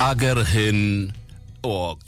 አገርህን እወቅ።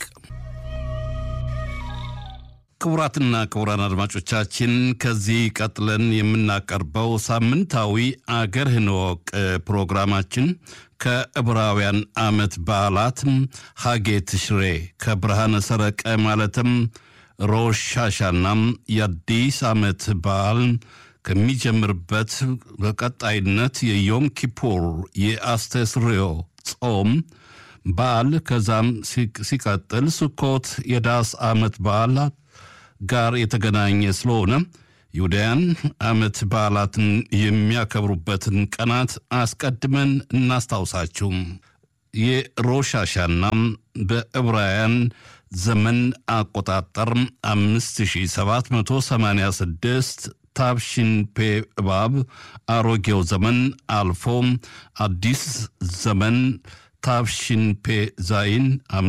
ክቡራትና ክቡራን አድማጮቻችን ከዚህ ቀጥለን የምናቀርበው ሳምንታዊ አገርህን እወቅ ፕሮግራማችን ከዕብራውያን ዓመት በዓላት ሐጌ ትሽሬ ከብርሃነ ሰረቀ ማለትም ሮሽ ሻሻናም የአዲስ ዓመት በዓል ከሚጀምርበት በቀጣይነት የዮም ኪፑር የአስተስርዮ ጾም በዓል ከዛም ሲቀጥል ስኮት የዳስ ዓመት በዓል ጋር የተገናኘ ስለሆነ ይሁዳያን ዓመት በዓላትን የሚያከብሩበትን ቀናት አስቀድመን እናስታውሳችሁ። የሮሻሻና በዕብራውያን ዘመን አቆጣጠር 5786 ታብሽን ፔ እባብ አሮጌው ዘመን አልፎ አዲስ ዘመን ታብሽን ፔ ዛይን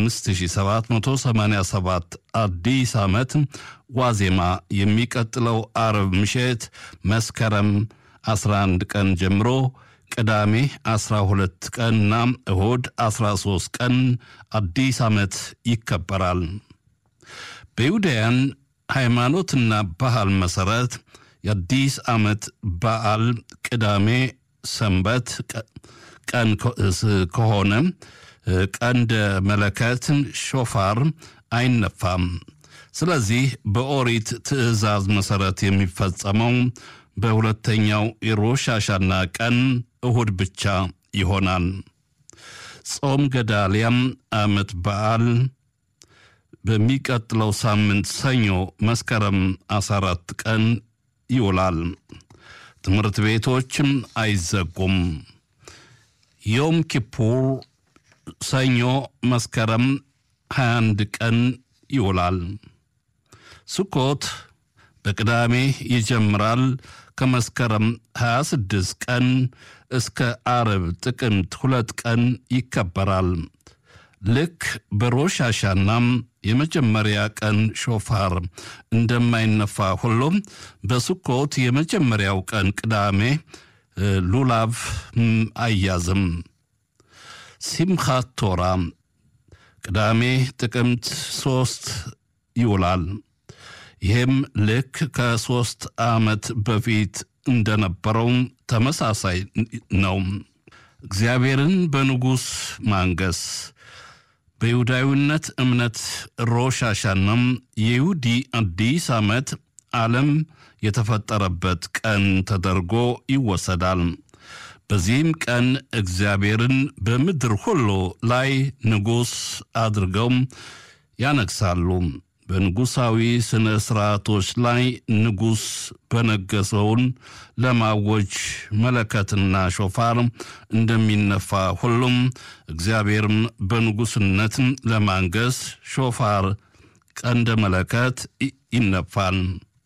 5787 አዲስ ዓመት ዋዜማ የሚቀጥለው አርብ ምሽት መስከረም 11 ቀን ጀምሮ ቅዳሜ 12 ቀንና እሁድ 13 ቀን አዲስ ዓመት ይከበራል። በይሁዳያን ሃይማኖትና ባህል መሠረት የአዲስ ዓመት በዓል ቅዳሜ ሰንበት ቀን ከሆነ ቀንደ መለከት ሾፋር አይነፋም። ስለዚህ በኦሪት ትእዛዝ መሠረት የሚፈጸመው በሁለተኛው የሮሽ ሐሻና ቀን እሁድ ብቻ ይሆናል። ጾም ገዳልያም ዓመት በዓል በሚቀጥለው ሳምንት ሰኞ መስከረም 14 ቀን ይውላል። ትምህርት ቤቶችም አይዘጉም። ዮም ኪፑር ሰኞ መስከረም 21 ቀን ይውላል። ስኮት በቅዳሜ ይጀምራል። ከመስከረም 26 ቀን እስከ አርብ ጥቅምት ሁለት ቀን ይከበራል። ልክ በሮሽ ሐሻናም የመጀመሪያ ቀን ሾፋር እንደማይነፋ ሁሉም በስኮት የመጀመሪያው ቀን ቅዳሜ ሉላቭ አያዝም። ሲምኻት ቶራ ቅዳሜ ጥቅምት ሶስት ይውላል። ይህም ልክ ከሦስት ዓመት በፊት እንደነበረው ተመሳሳይ ነው። እግዚአብሔርን በንጉሥ ማንገስ በይሁዳዊነት እምነት ሮሽ ሐሻናም የይሁዲ አዲስ ዓመት ዓለም የተፈጠረበት ቀን ተደርጎ ይወሰዳል። በዚህም ቀን እግዚአብሔርን በምድር ሁሉ ላይ ንጉሥ አድርገው ያነግሳሉ። በንጉሣዊ ሥነ ሥርዓቶች ላይ ንጉሥ በነገሰውን ለማወጅ መለከትና ሾፋር እንደሚነፋ ሁሉም እግዚአብሔርም በንጉሥነት ለማንገስ ሾፋር ቀንደ መለከት ይነፋል።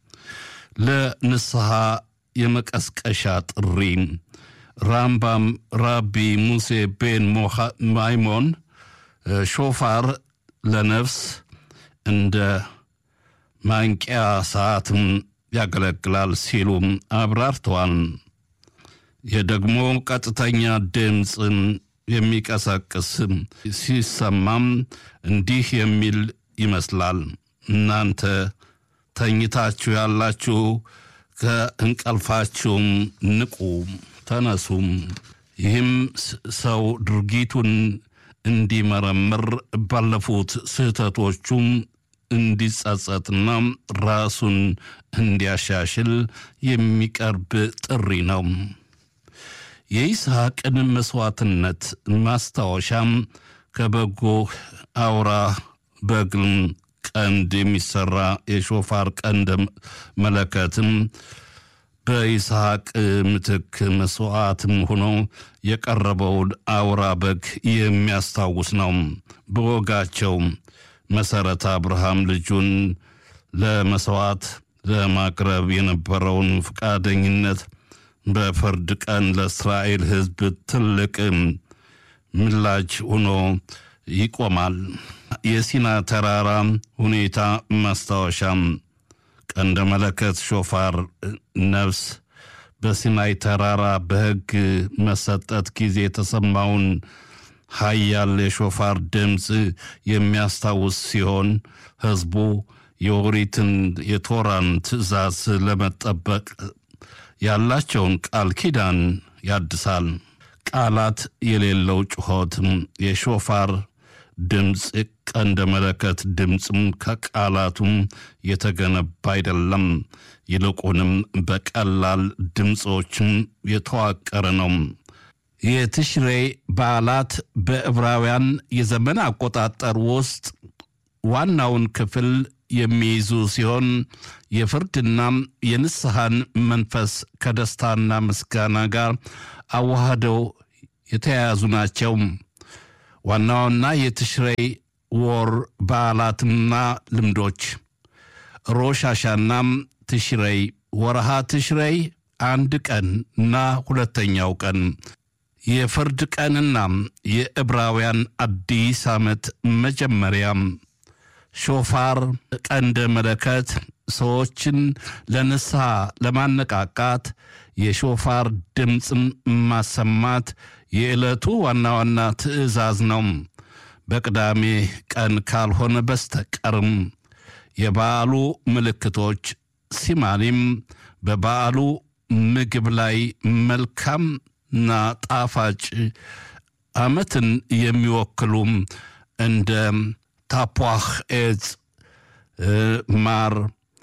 ለንስሐ የመቀስቀሻ ጥሪ ራምባም ራቢ ሙሴ ቤን ማይሞን ሾፋር ለነፍስ እንደ ማንቂያ ሰዓትም ያገለግላል ሲሉም አብራርተዋል። የደግሞ ቀጥተኛ ድምፅ የሚቀሰቅስ ሲሰማም እንዲህ የሚል ይመስላል። እናንተ ተኝታችሁ ያላችሁ ከእንቀልፋችሁም ንቁ፣ ተነሱም። ይህም ሰው ድርጊቱን እንዲመረምር ባለፉት ስህተቶቹም እንዲጸጸትና ራሱን እንዲያሻሽል የሚቀርብ ጥሪ ነው። የይስሐቅን መሥዋዕትነት ማስታወሻም ከበጎ አውራ በግም ቀንድ የሚሠራ የሾፋር ቀንድ መለከትም በይስሐቅ ምትክ መሥዋዕትም ሆኖ የቀረበውን አውራ በግ የሚያስታውስ ነው። በወጋቸው መሠረት አብርሃም ልጁን ለመሥዋዕት ለማቅረብ የነበረውን ፈቃደኝነት በፍርድ ቀን ለእስራኤል ሕዝብ ትልቅ ምላጅ ሆኖ ይቆማል። የሲና ተራራ ሁኔታ ማስታወሻም ቀንደ መለከት ሾፋር ነፍስ በሲናይ ተራራ በሕግ መሰጠት ጊዜ የተሰማውን ሀያል የሾፋር ድምፅ የሚያስታውስ ሲሆን ሕዝቡ የኦሪትን የቶራን ትእዛዝ ለመጠበቅ ያላቸውን ቃል ኪዳን ያድሳል። ቃላት የሌለው ጩኸትም የሾፋር ድምፅ ቀንደ መለከት ድምፅም ከቃላቱም የተገነባ አይደለም። ይልቁንም በቀላል ድምፆችም የተዋቀረ ነው። የትሽሬ በዓላት በዕብራውያን የዘመን አቆጣጠር ውስጥ ዋናውን ክፍል የሚይዙ ሲሆን የፍርድና የንስሐን መንፈስ ከደስታና ምስጋና ጋር አዋህደው የተያያዙ ናቸው። ዋና ዋና የትሽሬይ ወር በዓላትና ልምዶች ሮሽ ሐሻና ትሽሬይ ወርሃ ትሽሬይ አንድ ቀን እና ሁለተኛው ቀን የፍርድ ቀንና የዕብራውያን አዲስ ዓመት መጀመሪያ ሾፋር ቀንደ መለከት ሰዎችን ለንስሐ ለማነቃቃት የሾፋር ድምፅን ማሰማት የዕለቱ ዋና ዋና ትእዛዝ ነው። በቅዳሜ ቀን ካልሆነ በስተቀርም የበዓሉ ምልክቶች ሲማኒም በበዓሉ ምግብ ላይ መልካምና ጣፋጭ ዓመትን የሚወክሉ እንደ ታፖህ ኤጽ፣ ማር፣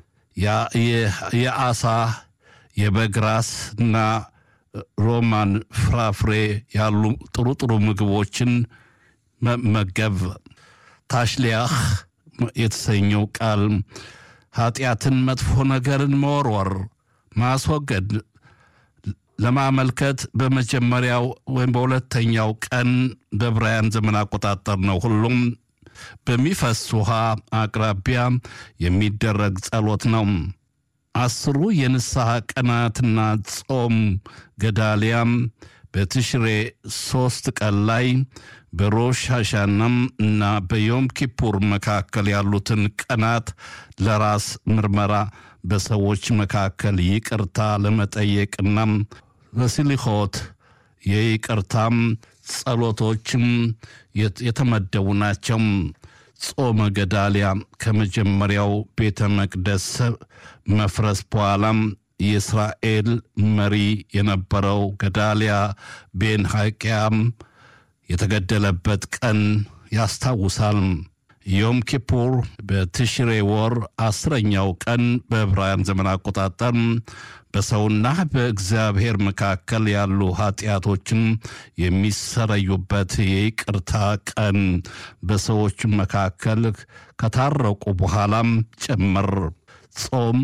የአሳ የበግ ራስ እና ሮማን ፍራፍሬ ያሉ ጥሩ ጥሩ ምግቦችን መመገብ። ታሽሊያህ የተሰኘው ቃል ኃጢአትን፣ መጥፎ ነገርን መወርወር፣ ማስወገድ ለማመልከት በመጀመሪያው ወይም በሁለተኛው ቀን በዕብራውያን ዘመን አቆጣጠር ነው። ሁሉም በሚፈስ ውሃ አቅራቢያ የሚደረግ ጸሎት ነው። አስሩ የንስሐ ቀናትና ጾም ገዳሊያም በትሽሬ ሶስት ቀን ላይ በሮሽ ሐሻናም እና በዮም ኪፑር መካከል ያሉትን ቀናት ለራስ ምርመራ በሰዎች መካከል ይቅርታ ለመጠየቅና በስሊሆት የይቅርታም ጸሎቶችም የተመደቡ ናቸው። ጾመ ገዳሊያ ከመጀመሪያው ቤተ መቅደስ መፍረስ በኋላም የእስራኤል መሪ የነበረው ገዳሊያ ቤን ሐቂያም የተገደለበት ቀን ያስታውሳል። ዮም ኪፑር በትሽሬ ወር አስረኛው ቀን በዕብራውያን ዘመን አቆጣጠር በሰውና በእግዚአብሔር መካከል ያሉ ኃጢአቶችን የሚሰረዩበት የይቅርታ ቀን በሰዎች መካከል ከታረቁ በኋላም ጭምር ጾም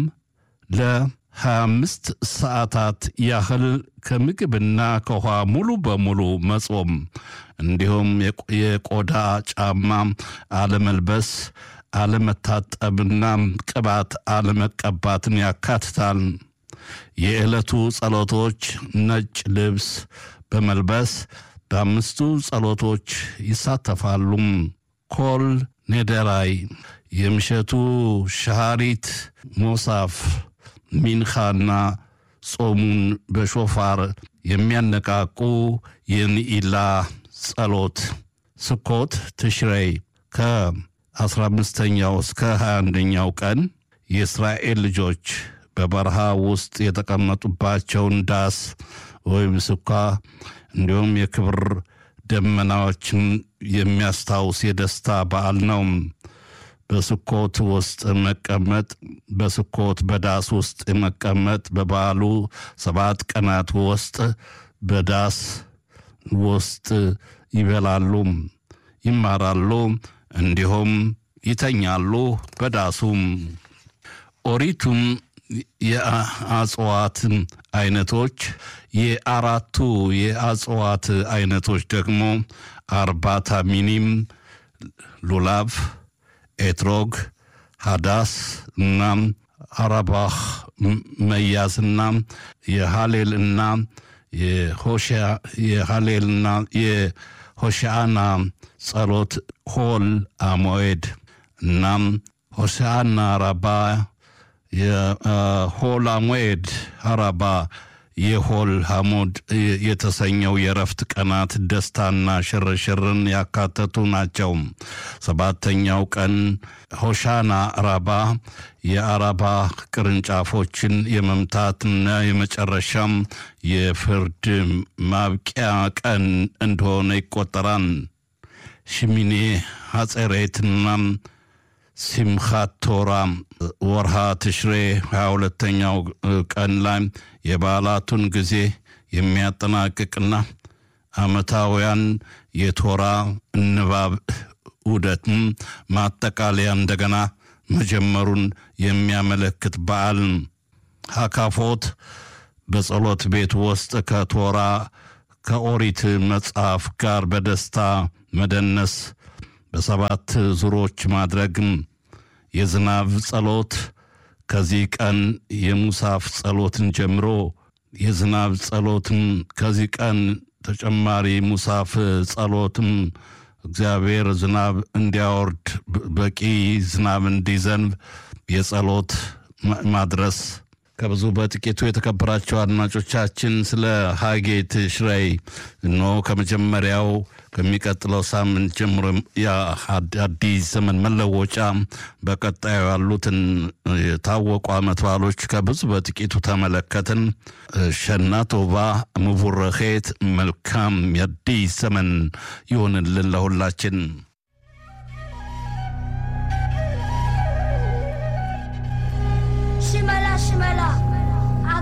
ለ25 ሰዓታት ያህል ከምግብና ከውሃ ሙሉ በሙሉ መጾም እንዲሁም የቆዳ ጫማ አለመልበስ፣ አለመታጠብና ቅባት አለመቀባትን ያካትታል። የዕለቱ ጸሎቶች ነጭ ልብስ በመልበስ በአምስቱ ጸሎቶች ይሳተፋሉ። ኮል ኔደራይ፣ የምሸቱ ሻሃሪት፣ ሞሳፍ፣ ሚንኻና ጾሙን በሾፋር የሚያነቃቁ የንኢላ ጸሎት ስኮት ትሽሬይ ከአስራ አምስተኛው እስከ ሀያ አንደኛው ቀን የእስራኤል ልጆች በበረሃ ውስጥ የተቀመጡባቸውን ዳስ ወይም ስኳ እንዲሁም የክብር ደመናዎችን የሚያስታውስ የደስታ በዓል ነው። በስኮት ውስጥ መቀመጥ በስኮት በዳስ ውስጥ መቀመጥ በበዓሉ ሰባት ቀናት ውስጥ በዳስ ውስጥ ይበላሉ፣ ይማራሉ፣ እንዲሁም ይተኛሉ በዳሱም ኦሪቱም የአጽዋት አይነቶች የአራቱ የአጽዋት አይነቶች ደግሞ አርባታ ሚኒም፣ ሉላቭ፣ ኤትሮግ፣ ሃዳስ እና አረባህ መያዝና የሃሌልና የሃሌልና የሆሻአና ጸሎት ሆል አሞኤድ እናም ሆሻአና ረባ የሆላሞኤድ አራባ የሆል ሐሞድ የተሰኘው የእረፍት ቀናት ደስታና ሽርሽርን ያካተቱ ናቸው። ሰባተኛው ቀን ሆሻና ራባ የአራባ ቅርንጫፎችን የመምታትና የመጨረሻም የፍርድ ማብቂያ ቀን እንደሆነ ይቆጠራል። ሽሚኔ ሐጼሬትና ሲምኻት ቶራ ወርሃ ትሽሬ 22ተኛው ቀን ላይ የበዓላቱን ጊዜ የሚያጠናቅቅና ዓመታውያን የቶራ ንባብ ዑደትም ማጠቃለያ እንደገና መጀመሩን የሚያመለክት በዓል ሀካፎት በጸሎት ቤት ውስጥ ከቶራ ከኦሪት መጽሐፍ ጋር በደስታ መደነስ በሰባት ዙሮች ማድረግም የዝናብ ጸሎት ከዚህ ቀን የሙሳፍ ጸሎትን ጀምሮ የዝናብ ጸሎትም ከዚህ ቀን ተጨማሪ ሙሳፍ ጸሎትም እግዚአብሔር ዝናብ እንዲያወርድ በቂ ዝናብ እንዲዘንብ የጸሎት ማድረስ ከብዙ በጥቂቱ የተከበራቸው አድማጮቻችን ስለ ሀጌ ትሽረይ ኖ ከመጀመሪያው ከሚቀጥለው ሳምንት ጀምሮ የአዲስ ዘመን መለወጫ በቀጣዩ ያሉትን የታወቁ ዓመት በዓሎች ከብዙ በጥቂቱ ተመለከትን። ሸና ቶባ ምቡረኼት መልካም የአዲስ ዘመን ይሆንልን ለሁላችን።